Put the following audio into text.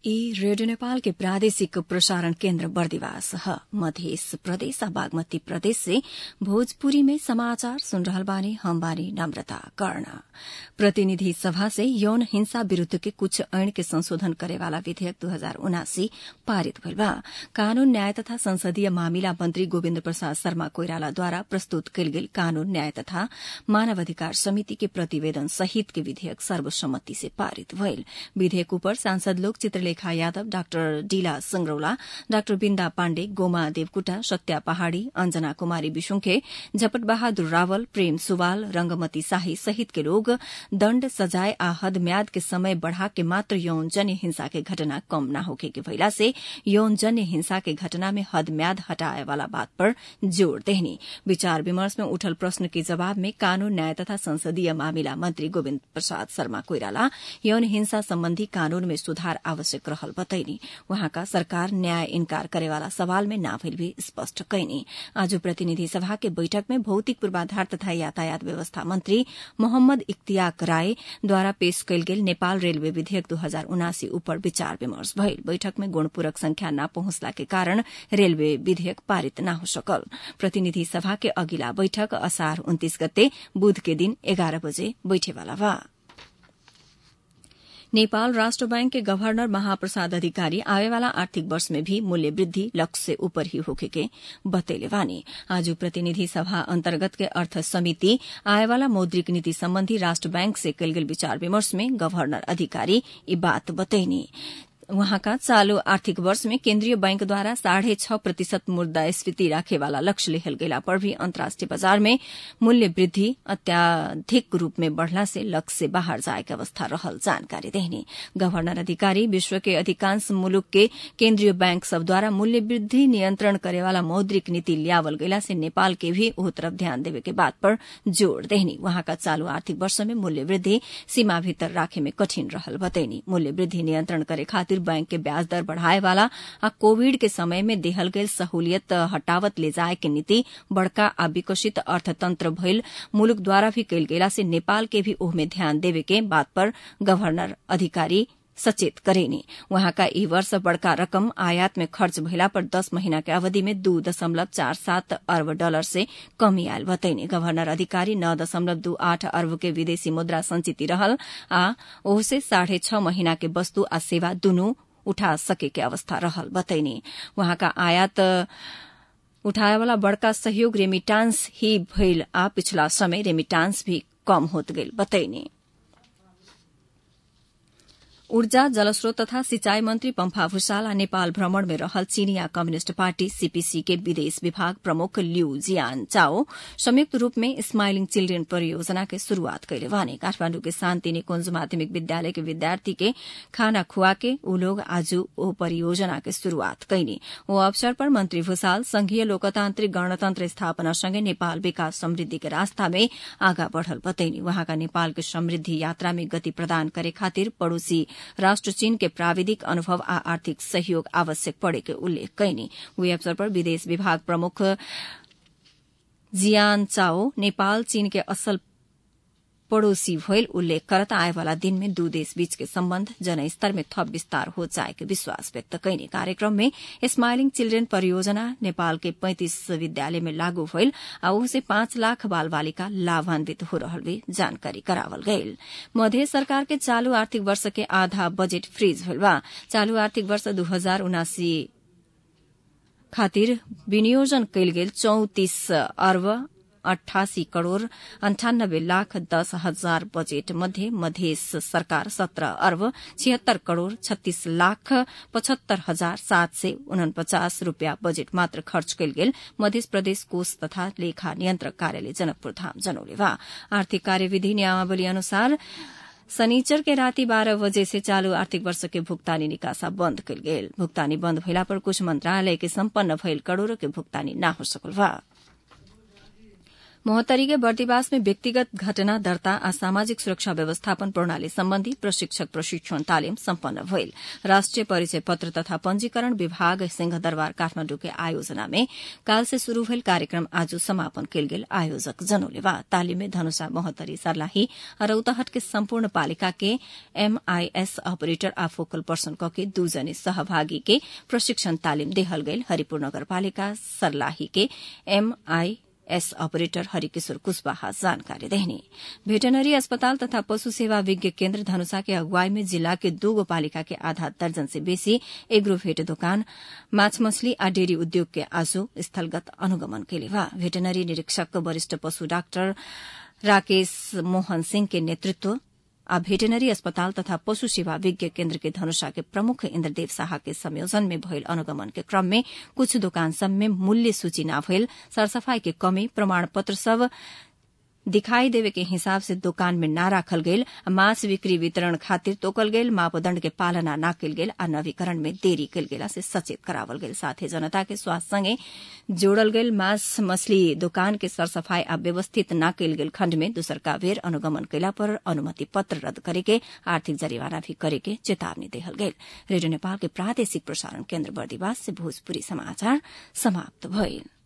ई रेडियो नेपाल के प्रादेशिक प्रसारण केन्द्र बर्दिवास ह मध्य प्रदेश आ बागमती प्रदेश से भोजपुरी में समाचार सुन रहल बानी हम बानी नम्रता कर्ण प्रतिनिधि सभा से यौन हिंसा विरूद्ध के कुछ ऐन के संशोधन करेवाला विधेयक दू हजार उनासी पारित भइल बा कानून न्याय तथा संसदीय मामिला मंत्री गोविन्द प्रसाद शर्मा कोइरालाद्वारा प्रस्तुत कयल गेल कानून न्याय तथा मानवाधिकार समिति के प्रतिवेदन सहित के विधेयक सर्वसम्मति से पारित भइल विधेयक उपर सांसद लोक चित्रलेखा यादव डाक्टर डीला संगरौला डाक्टर बिन्दा पाण्डे गोमा देवकुटा सत्या पहाड़ी अंजना कुमारी विशुंखे झपट बहादुर रावल प्रेम सुवाल रंगमती शाही सहित के लोग दण्ड सजाय आ हद म्याद के समय बढ़ा के मात्र यौन जन्य हिंसा के घटना कम न होखे के भइला से यौन जन्य हिंसा के घटना में हद म्याद हटाए वाला बात पर जोड़ देहनी विचार विमर्श में उठल प्रश्न के जवाब में कानून न्याय तथा संसदीय मामिला मंत्री गोविन्द प्रसाद शर्मा कोइराला यौन हिंसा सम्बन्धी कानून में सुधार आवश्यक रहल बतैनी वहाँका सरकार न्याय इन्कार करेवाला सवाल में ना भइल भी स्पष्ट कैनी आज प्रतिनिधि सभा के बैठक में भौतिक पूर्वाधार तथा यातायात व्यवस्था मंत्री मोहम्मद इख्तियाक राय द्वारा पेश कयल गेल नेपाल रेलवे विधेयक दू हजार उनासी उपर विचार विमर्श भइल बैठक में गुणपूरक संख्या न पहुंचला के कारण रेलवे विधेयक पारित न हो सकल प्रतिनिधि सभा के अगिला बैठक असार उन्तीस गते बुध के दिन एघार बजे बैठेवाला बा नेपाल राष्ट्र बैंक के गवर्नर महाप्रसाद अधिकारी आवेवाला आर्थिक वर्ष में भी मूल्य वृद्धि लक्ष्य से ऊपर ही होखे के बतैले बानी आज प्रतिनिधि सभा अंतर्गत के अर्थ समिति आएवाला मौद्रिक नीति सम्बन्धी राष्ट्र बैंक से कयल गेल विचार विमर्श में गवर्नर अधिकारी ई बात बतैनी वहाँका चालू आर्थिक वर्ष में केन्द्रीय बैंकद्वारा साढ़े छ प्रतिशत मुद्रास्फीति राखेवाला लक्ष्य लेहल गेला पर भी अन्तर्राष्ट्रिय बजार में मूल्य वृद्धि अत्याधिक रूप में बढ़ला से लक्ष्य से बाहर जाए के अवस्था रहल जानकारी देहनी गवर्नर अधिकारी विश्व के अधिकांश मुलुक के केन्द्रीय बैंक सब द्वारा मूल्य वृद्धि नियंत्रण करेवाला मौद्रिक नीति लियावल गयला से नेपाल के भी ओह तरफ ध्यान देवे के बात पर जोड़ देहनी वहाँका चालू आर्थिक वर्ष में मूल्य वृद्धि सीमा भीतर राखे में कठिन रहल बतैनी मूल्य वृद्धि नियंत्रण करे खातिर बैंक के ब्याज दर बढ़ाए वाला आ कोविड के समय में देहल गयल सहूलियत हटावत ले जाए के नीति बड़का आ विकसित अर्थतंत्र भइल मुलुक द्वारा भी कयल गेला से नेपाल के भी ओह में ध्यान देवे के बात पर गवर्नर अधिकारी सचेत करेनी वहाँका ई वर्ष बड़का रकम आयात में खर्च भइला पर दस महीना के अवधि में दू दशमलव चार सात अर्ब डॉलर से कमी आयल बतैनी गवर्नर अधिकारी नौ दशमलव दू आठ अर्ब के विदेशी मुद्रा संचिति रहल आ ओहसे साढ़े छ महीना के वस्तु आ सेवा दुनू उठा सके के अवस्था रहल बतैनी वहाँका आयात उठाएवाला बड़का सहयोग रेमिटांस ही भइल आ पिछला समय रेमिटांस भी कम होत गइल बतैनी ऊर्जा जलस्रोत तथा सिंचाई मंत्री पम्फा भूषाल नेपाल भ्रमण में रहल चीनिया कम्युनिष्ट पार्टी सीपीसी के विदेश विभाग प्रमुख लिउ जियान चाओ संयुक्त रूप में स्माइलिंग चिल्ड्रेन परियोजना के शुरूआत कैले वाने काठमाण्डु के शान्ति निकुंज माध्यमिक विद्यालय के विद्यार्थी के खाना खुआ के ऊ लोग आज ओ परियोजना के शुरूआत कैनी ओ अवसर पर मंत्री भूषाल संघीय लोकतान्त्रिक गणतन्त्र स्थापना सँगै नेपाल विकास समृद्धि के रास्ता में आगा बढ़ल बतैनी वहाँका नेपाल के समृद्धि यात्रा में गति प्रदान करे खातिर पड़ोसी राष्ट्र चीन के प्राविधिक अनुभव आ आर्थिक सहयोग आवश्यक पड़े के उल्लेख कैनी हुए अवसर पर विदेश विभाग प्रमुख जियान चाओ नेपाल चीन के असल पड़ोसी भइल उल्लेख करत आएवाला दिन में दू देश बीच के सम्बन्ध जनस्तर में थप विस्तार हो जाए के विश्वास व्यक्त कैने कार्यक्रम में स्माइलिंग चिल्ड्रेन परियोजना नेपाल के पैंतिस विद्यालय में लागू भइल आ से पाँच लाख बाल बालिका लाभान्वित हो रहल भी जानकारी करावल गयल मध्य सरकार के चालू आर्थिक वर्ष के आधा बजेट फ्रीज भइल बा चालू आर्थिक वर्ष दू हजार उनासी खातिर विनियोजन कयल गेल चौतिस अर्ब अठासी करोड़ अन्ठानब्बे लाख दस हजार बजेट मध्ये मध्य सरकार सत्र अर्ब छिहत्तर करोड़ छत्तीस लाख पचहत्तर हजार सात सय उनपचास रूपियाँ बजेट मात्र खर्च कयल गेल मध्य प्रदेश कोष तथा लेखा नियन्त्रक कार्यालय जनकपुर धाम जनौले वा आर्थिक कार्यविधि नियमावली अनुसार शनिचर के राति बारह बजे से चालू आर्थिक वर्ष के भुगतानी निकासा बंद कयल गेल भुगतानी बंद भइला पर कुछ मंत्रालय के सम्पन्न भइल करोड़ों के भुगतानी न हो सकल बा मोहत्तरी के बर्दिवास में व्यक्तिगत घटना दर्ता आ सामाजिक सुरक्षा व्यवस्थापन प्रणाली सम्बन्धी प्रशिक्षक प्रशिक्षण तालिम सम्पन्न भइल राष्ट्रिय परिचय पत्र तथा पंजीकरण विभाग सिंहदरबार काठमाण्डु के आयोजना में काल से शुरू भेल कार्यक्रम आज समापन कयल गेल आयोजक जनौले बा तालिम में धनुषा मोहत्तरी सर्लाही आ रौतहट के सम्पूर्ण पालिका के एमआईएस ऑपरेटर आ फोकल पर्सन क के दू जने सहभागी के प्रशिक्षण तालिम देहल गयल हरिपुर नगरपालिका सर्लाही के MI S operator Harikishor Kushwaha जानकारी देहने भेटनरी अस्पताल तथा पशु सेवा विज्ञ केन्द्र धनुषा के अगुवाई में जिला के दूगो पालिका के आधा दर्जन से बेसी एग्रो भेट दोकान माछ मछली आ डेयरी उद्योग के आजो स्थलगत अनुगमन केले बा भेटनरी निरीक्षक वरिष्ठ पशु डाक्टर राकेश मोहन सिंह के नेतृत्व आ भेटेनरी अस्पताल तथा पशु सेवा विज्ञ केन्द्र के धनुषा के प्रमुख इन्द्रदेव शाह के संयोजन में भयल अनुगमन के क्रम में कुछ दोकान सब में मूल्य सूची न भयल सरसफाई के कमी प्रमाण पत्र सब दिखाई देवे के हिसाब से दुकान में न राखल गेल मांस बिक्री वितरण खातिर तोकल गेल मापदण्ड के पालना न कल गेल आ नवीकरण में देरी कल गेला से सचेत करावल गेल साथ ही जनता के स्वास्थ्य संगे जोड़ल गेल मांस मछली दुकान के सरसफाई आ व्यवस्थित न कल गेल खण्ड में दूसरका बेर अनुगमन कैला पर अनुमति पत्र रद्द करे के आर्थिक जरिवाना भी करे के चेतावनी देहल गेल रेडियो नेपाल के प्रादेशिक प्रसारण केन्द्र बर्दिवास से भोजपुरी समाचार समाप्त भइल